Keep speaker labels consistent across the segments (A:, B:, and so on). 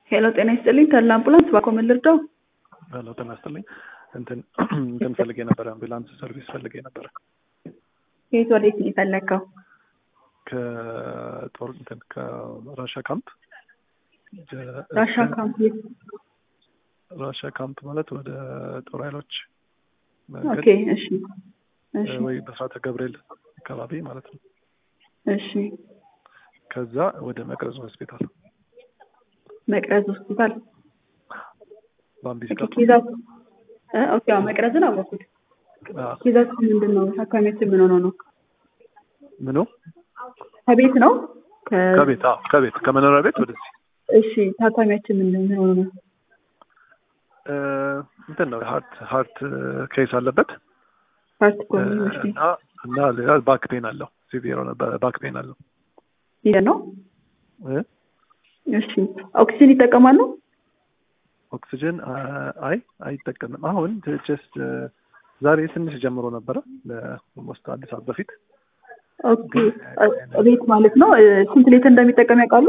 A: ሄሎ ጤና ይስጥልኝ ተድላ አምቡላንስ ባኮ ምን ልርዳው?
B: ሄሎ ጤና ይስጥልኝ እንትን እንትን ፈልጌ ነበረ አምቡላንስ ሰርቪስ ፈልጌ ነበረ
A: ከየት ወዴት ነው የፈለግከው?
B: ከጦር እንትን ከራሻ ካምፕ
A: ራሻ ካምፕ የት?
B: ራሻ ካምፕ ማለት ወደ ጦር ኃይሎች
A: ኦኬ እሺ እሺ
B: ወይ በስራተ ገብርኤል አካባቢ ማለት ነው።
A: እሺ
B: ከዛ ወደ መቅረዝ ሆስፒታል
A: መቅረዝ ሆስፒታል
B: በአምቢስ
A: ኦኬ ኬዛት እ ኦኬ አዎ መቅረዝን አወኩት። ኬዛት ምንድን ነው? ታካሚያችን ምን ሆነው ነው?
B: ምኑ
A: ከቤት ነው? ከ-
B: ከቤት አዎ ከቤት ከመኖሪያ ቤት ወደዚህ
A: እሺ ታካሚያችን ምን ምን ሆነው ነው?
B: እ፣ እንትን ነው ሀርት ሀርት ኬስ አለበት
A: ፓርት ኮሚኒ እሺ
B: እና እና ሌላ ባክ ፔን አለው ሲቪሮ ነበረ ባክ ፔን አለው
A: ይሄ ነው።
B: እ?
A: እሺ ኦክሲጅን ይጠቀማሉ?
B: ኦክሲጅን አይ አይጠቀምም። አሁን ጀስት ዛሬ ትንሽ ጀምሮ ነበረ ለኦልሞስት አንድ ሰዓት በፊት
A: ኦኬ ቤት ማለት ነው። እ፣ ስንት ሌትር እንደሚጠቀም ያውቃሉ?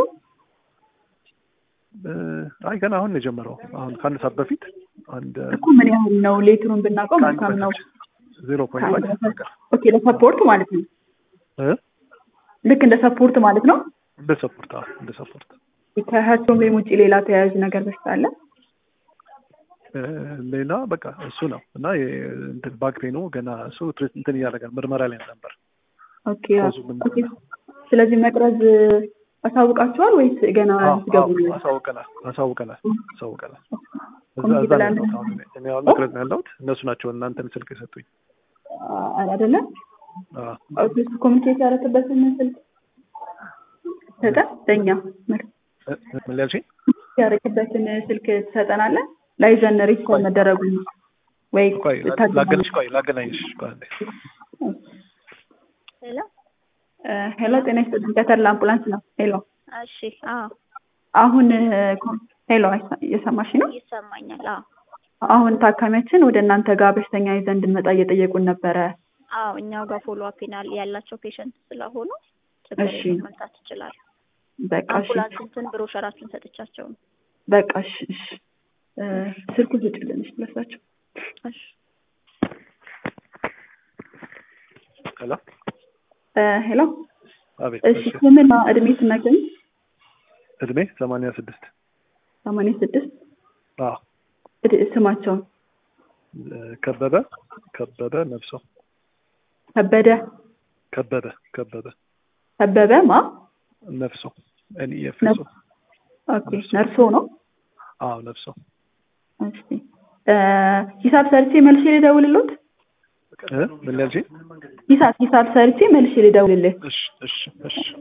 B: እ፣ አይ ገና አሁን ነው የጀመረው። አሁን ከአንድ ሰዓት በፊት አንድ
A: እኮ ምን ያህል ነው ሌትሩን ብናውቀው መልካም ነው።
B: ዜሮ ፖይንት ፋይቭ
A: ኦኬ ለሰፖርት ማለት ነው። ልክ እንደ ሰፖርት ማለት ነው።
B: እንደ ሰፖርት አዎ እንደ ሰፖርት
A: ከሀርቶምቤም ውጭ ሌላ ተያያዥ ነገር በሽታ አለ?
B: እ፣ ሌላ በቃ እሱ ነው እና የ- እንትን ባክ ፔኑ ገና እሱ ትሪት እንትን እያደረገ ነው፣ ምርመራ ላይ ነበር።
A: ኦኬ
B: ኮዙ ምን
A: ኦኬ። ስለዚህ መቅረዝ አሳውቃችኋል ወይስ ገና
B: አዎ፣
A: ሲገቡ
B: አዎ፣
A: ነው?
B: አሳውቀናል አሳውቀናል አሳውቀናል። እዛ
A: ኮሚቴ
B: እዛ ነው
A: ብላለ
B: ያለሁት አሁን እኔ እኔ አሁን መቅረዝ ነው ያለሁት። እነሱ ናቸው እናንተን ስልክ የሰጡኝ።
A: አይደለም
B: አዎ።
A: ኦፊስ ኮሚኒኬት ያደረግበትን ስልክ ሰጠ ለእኛ መልስ
B: እ፣ ምን ሊያልሽኝ?
A: ያደረግበትን ስልክ ትሰጠናለህ? ላይዘን ሪስኮል መደረጉን ወይ
B: ቆይ ላ- ላገናኝሽ ቆይ ላገናኝሽ ቆይ አንዴ።
C: ሄሎ
A: እ፣ ሄሎ ጤና ይስጥልኝ ከተድላ አምቡላንስ ነው። ሄሎ
C: እሺ አዎ
A: አሁን እ፣ ኮ- ሄሎ አይሰ- እየሰማሽ ነው?
C: ይሰማኛል አዎ
A: አሁን ታካሚያችን ወደ እናንተ ጋር በሽተኛ ይዘን እንድንመጣ እየጠየቁን ነበረ።
C: አዎ እኛው ጋር ፎሎ አፕ ያላቸው ፔሸንት ስለሆኑ ችግር
A: እሺ።
C: የለም መምጣት ይችላሉ
A: በቃ እሺ
C: አምቡላንስ እንትን ብሮሸራችን ሰጥቻቸው ነው
A: በቃ እሺ እሺ እ፣ ስልኩን ስጭልን እሺ ለሳቸው
C: እሺ
B: ሄሎ
A: እ፣ ሄሎ
B: አቤት።
A: እሺ
B: እሺ
A: ስምና እድሜ ትነግረኝ?
B: እድሜ ሰማንያ ስድስት
A: ሰማንያ ስድስት
B: አዎ
A: እድ- ስማቸውን
B: እ፣ ከበበ ከበበ ነፍሶ
A: ከበደ
B: ከበበ ከበበ
A: ከበበ ማ
B: ነፍሶ እኔ የፍሶ
A: ኦኬ ነርሶ ነው
B: አዎ ነፍሶ
A: እሺ እ፣ ሂሳብ ሰርቼ መልሼ ልደውልልዎት
B: እ፣ ምን ሊያልሽኝ?
A: ሂሳብ ሂሳብ ሰርቼ መልሼ ልደውልልህ
B: እሺ እሺ እሺ